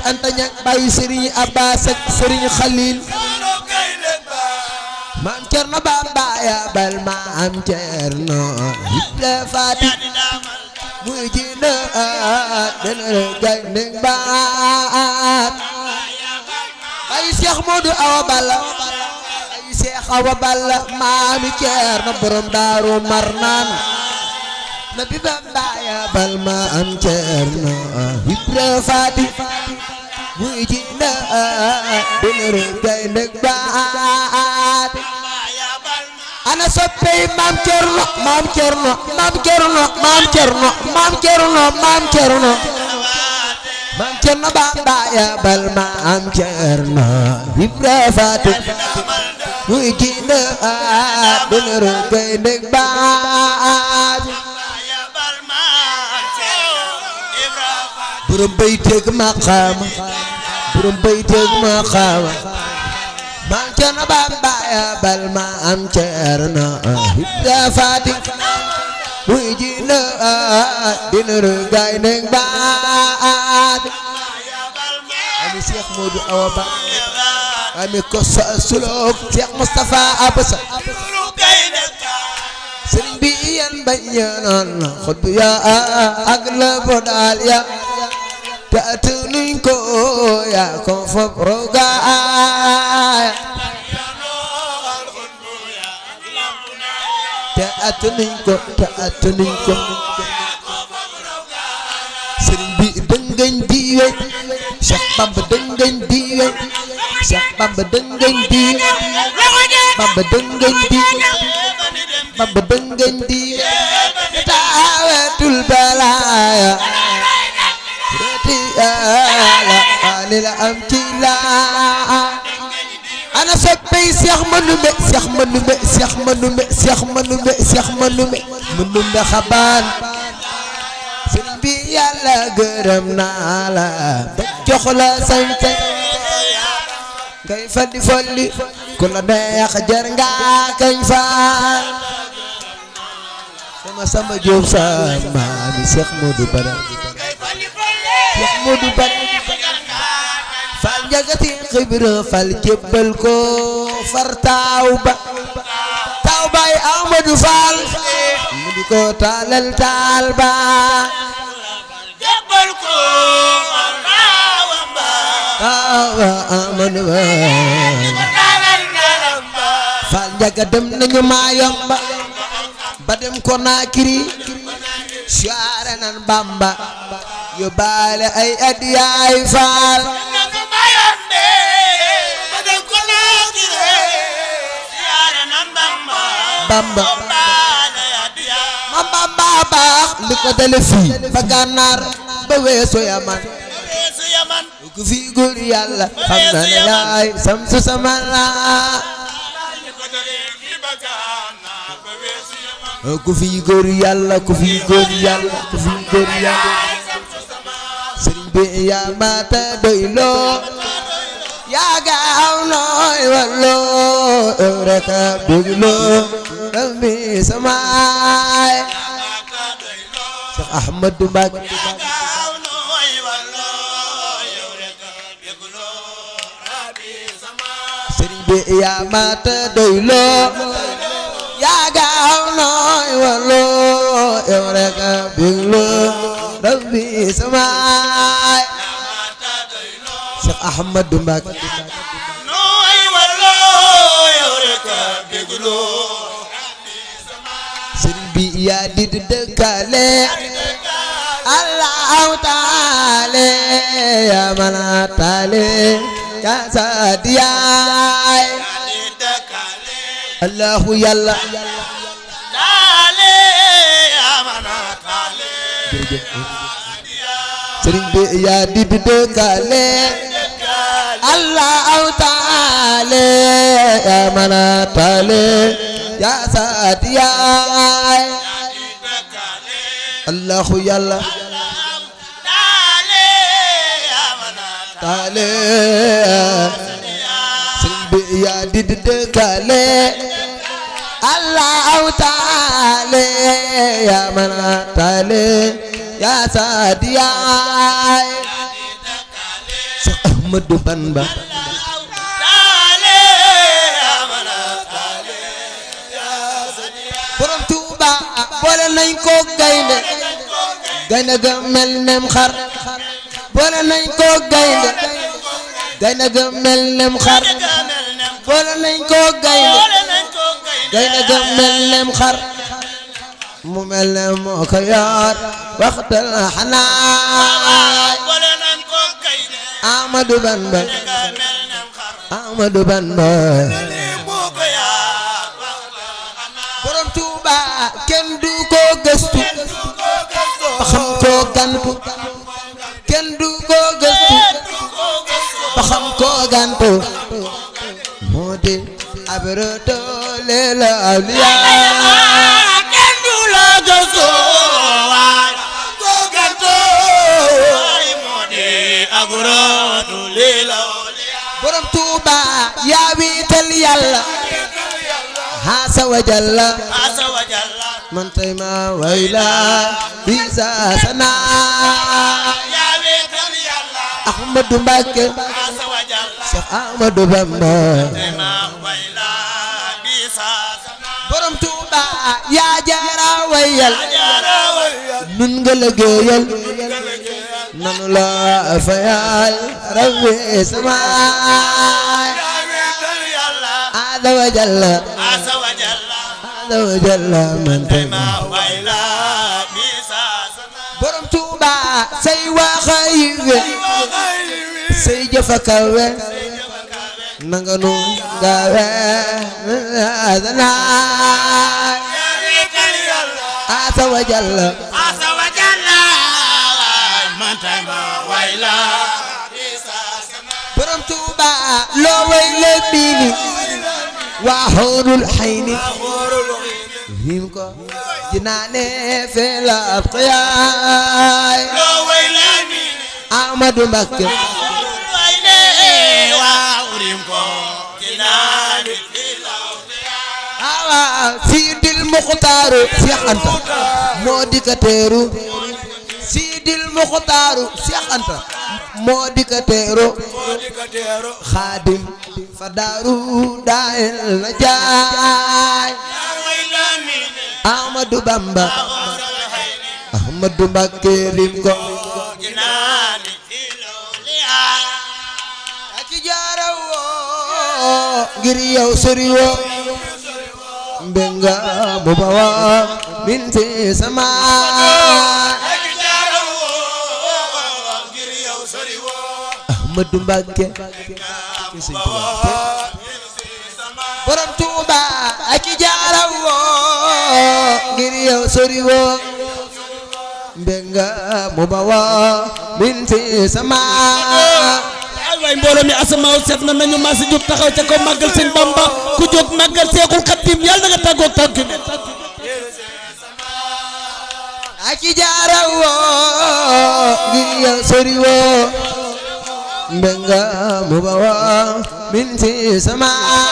Anta Ñaŋ bàyyi Serigne Abbas ak Serigne Khalil maam Cerno Bamba ya bal maam Cerno Ibra Faati muy ji na dana gay ning baat bàyyi Cheikh Modou Awa Balla bàyyi Cheikh Awa Balla maami Cerno borom Daaru Marnaan na bi Bamba ya bal maam Cerno Ibra Faati muy ji na dana gay ning baat ana soppey maam Cerno maam Cerno maam Cerno maam Cerno maam Cerno maam Cerno maam Cerno Bamba ya bal maam Cerno Ibra Faati muy jinne dënëru gay ndeg baat burum bay teg maqaama burum bay teg maqaama maam Cerno Bamba ya bal maam Cerno Ibra Faati muy jinne dënëru gay ndeg baat ami Cheikh Modou Awa Ba ami kosa sulok Cheikh Moustapha Abasa sëriñ bi yan bañ ñaanoon xut bu ya ak la bodaal ya te atunuñ ko ya ko fop rogaaya te atunuñ ko te atunuñ ko sëriñ bi dëngañ diwe Cheikh Bamba dëngañ diwe Cheikh Bamba dëngañ diwe Bamba dëngañ diwe Bamba dëngañ diwe taawatul balaaya reti ala ali la am ci laa ana soppey Cheikh Manumbe Cheikh Manumbe Cheikh Manumbe Cheikh Manumbe Cheikh Manumbe Manumbe xabaan sëriñ bi yàlla gërëm naa la ba jox la sañ-sañ ngay faddi folli ku la neex jar nga kañ faal sama sama jóob sama mi Cheikh Modou Bada Cheikh Modou Bada fal njagati xibra fal jébbal ko far taaw ba taaw bay Amadou Fall mu di ko taalal taal ba jébbal ko taaw ba Amadou Fall fal njaga dem nañu maa yomba ba dem ko naakiri siyaare nan Bamba yóbbaale ay adiyaay Fall Bamba ma Bamba baax li ko dale fii ba gànnaar ba weesu yaman ku fi góor yàlla xam na ne yaay samsu sama laa ku fi góor yàlla ku fi góor yàlla ku fi góor yàlla sëriñ bi yaa mata doy loo yaa gaaw nooy walloo yow rek a bëgg loo rabbi samaay Cheikh Ahmadou Mbacké sëriñ bi yaa mata doy loo yaa gaaw nooy walloo yow rek a bëgg loo rabbi samaay Cheikh Ahmadou Mbacké sëriñ bi yaa di dëkkaale Allahu taale yaa mana taale yaa saadiyaay Allahu yàlla sëriñ bi yaa di dëkkaale Allahu taale yaa mana taale yaa saadiyaay Allahu yàlla taale sëriñ bi yaa di dëkkaale Allahu taale yaa mana taale yaa saadiyaay Ahmadu Bamba borom Tuuba boole nañ ko gaynde gaynde ga mel nem xar boole nañ ko gaynde gaynde ga mel nem xar boole nañ ko gaynde gaynde ga mel nem xar mu mel ne moo ko yor waxtal xanaay Ahmadu Bamba Ahmadu Bamba borom Tuuba kenn du ko gëstu ba xam ko gantu kenn du ko gëstu ba xam ko gantu moo di abroto leela awliyaa borom Tuuba yaa wiital yàlla haasa wa jalla man tay ma wayla bisa sana Ahmadu Mbàkke Cheikh Ahmadu Bamba borom Tuuba yaa jaara wayal nun nga liggéeyal nanu la fayal rabbi samaay Azza wa jalla Azza wa jalla man tay ma borom Tuuba say waxa yiwe say jëfa kawe nanga nu gawe azanaay Azza wa jalla borom Tuuba loo way le biini waa xoolul xayni him ko jinaane feel ab xiyaay Ahmadu Mbakke awa Sidil Muxtaaru Seex Anta moo di ka teeru Sidil Muxtaaru Seex Anta moo di ka teeru Xaadim fa daaru daayel na jaay Ahmadu Bamba Ahmadu Mbakke lim ko ak jaara woo ngir yow sori woo mbenga mu bawa min fi sama Ahmadu Mbakke borom Tuuba ak jaara woo ngir yow sori woo mbenga mu bawa min fi sama ay waay mbooloo mi asamaaw set na nañu maasi jóg taxaw ca ko màggal sëñ Bamba ku jóg màggal Seexul Xadiim yàlla na nga tàggoog tànk bi ak jaara woo ngir yow sori woo mbenga mu bawa min fi sama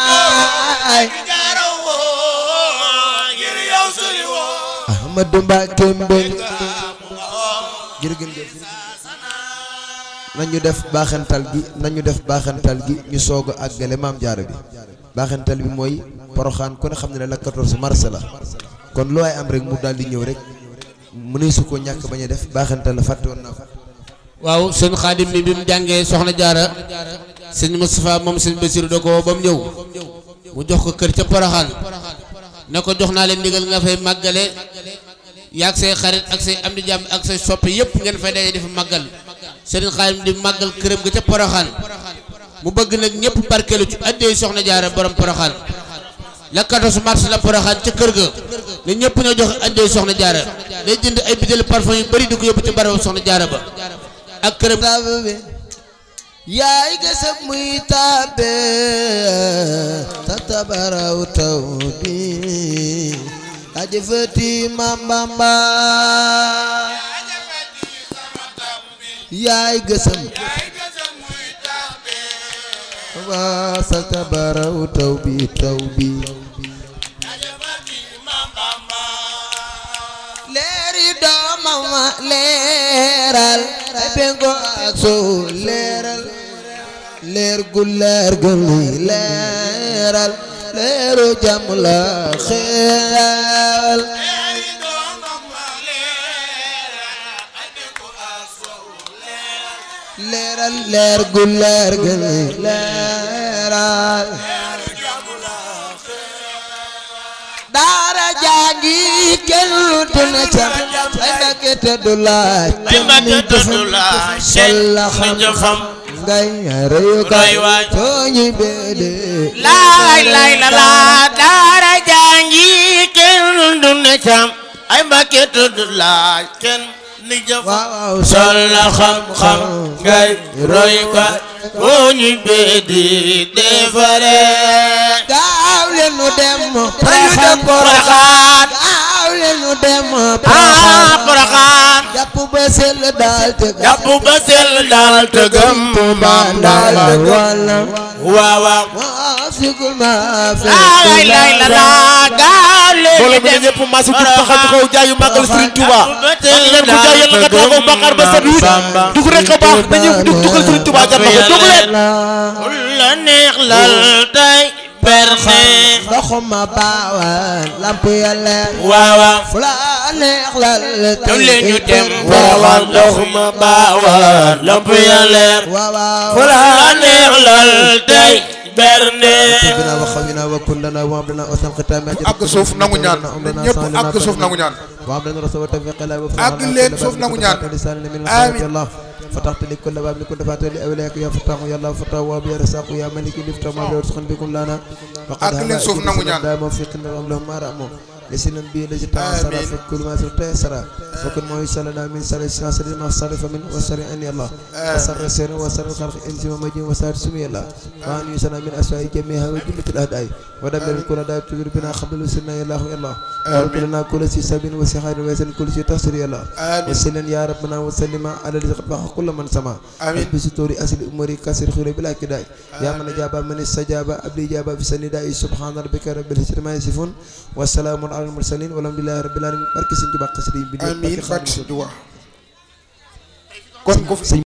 Ahmadu Mbakke mbenga jërëjëf nañu def baaxantal gi nañu def baaxantal gi ñu soog a àggale maam jaara bi baaxantal bi mooy poroxaan ku ne xam ne ne la 14 mars la kon lu waay am rek mu daal di ñëw rek mënuy su ko ñàkk bañ a def baaxantal la fàtte woon naa ko waaw sëñ Xaadim mi bi mu jàngee soxna jaara sëñ Moustapha moom sëñ Basiru da ko woo ba mu ñëw mu jox ko kër ca poroxaan ne ko jox naa leen ndigal nga fay màggale yaag say xarit ak say am di jàmm ak say soppi yëpp ngeen fay daje di fa màggal sëriñ Xaadim di màggal këram ga ca poroxaan mu bëgg nag ñëpp barkeelu ci addee soxna jaara borom poroxaan la 14 mars la poroxaan ca kër ga ne ñëpp ñoo jox addee soxna jaara day jënd ay bitéelu parfum yu bëri di ko yóbbu ci barabu soxna jaara ba ak këram taabe yaay gësëb muy taabe ta tabaraw taw bi ajëfati mambamba yaay gësëm waa sa tabaraw taw bi taw bi leeri doomam leeral ay pengo ak sow leeral leer gu leer gu luy leeral leeru jàmm la xeel leeral leer gu leer gu luy leeral daara jàngi kenn du na ca ay Mbàkke te du laaj ay Mbàkke te du laaj sol la xam ni jëfam ngay reyu Roy kay waay. tooñi beede laay laay la laa daara jàngi kenn du ne cam ay Mbàkke te du laaj kenn ni jëfam waaw waaw sol la xam-xam ngay roy ko boo ñu bee di defare gaaw leen nu dem dañu Porokhane dem Porokhane gaaw leen nu dem ah Porokhane Porokhane jàpp ba sell daal te jàpp ba sell daal te gëm Tuubaa daal daal wala waaw waaw moo sigul ma fi laay laay la laa gaaw leen mbooloo mi ne ñëpp masu jug taxaw ci kaw jaayu màggal Serigne Touba man leen ko jaay yàlla nga taxaw Bakar ba set wit dug rek a baax dañuy dug dugal Serigne Touba jar na ko dug leen ul la neex lal tey berne ndoxuma baawaan lamp yàlla waaw waaw fu la neex lal ñëw leen ñu dem waaw waawaan ndox ma baawaan lamp ya leer waaw fu la neex lal tey berne bina wa xawina wa kullana wa abdana wa san qitama àgg suuf nangu ñaan ñëpp àgg suuf nangu ñaan wa abdana rasul wa tawfiq la wa àgg leen suuf nangu ñaan amiin Allah فتحت لي كل باب كنت فاتح لأولياء يا فتاح يا الله فتاح وابي رزاق يا ملك لفتح ما بيرزقن بكم لنا àgg leen suuf nangu ñaan دائما في قلنا اللهم ما رأمو لسنا بي الذي تعصر في كل ما تيسر وكن ما يسالنا من سر الساسر ما صرف من وسر أن الله وسر السر وسر الخلق إنس ومجين وسر سمي الله وأن يسنا من أسواء جميعها وجملة الأداء ودمر كل داء تدر بنا قبل وسنا يا الله يا الله وارد لنا كل شيء سبين وسخير ويسن كل شيء تحصر يا الله آمين. وسلم يا ربنا وسلم على الذي قد بحق كل من سمع آمين. بستور أصل أموري كسر خير بلا كداء يا من جاب من استجاب أبلي جاب في سنداء سبحان ربك رب العزة ما يصفون والسلام على المرسلين والحمد لله رب العالمين barke Sëñ Tuubaa xasida yi bi amiin barke Serigne Touba kon ku fi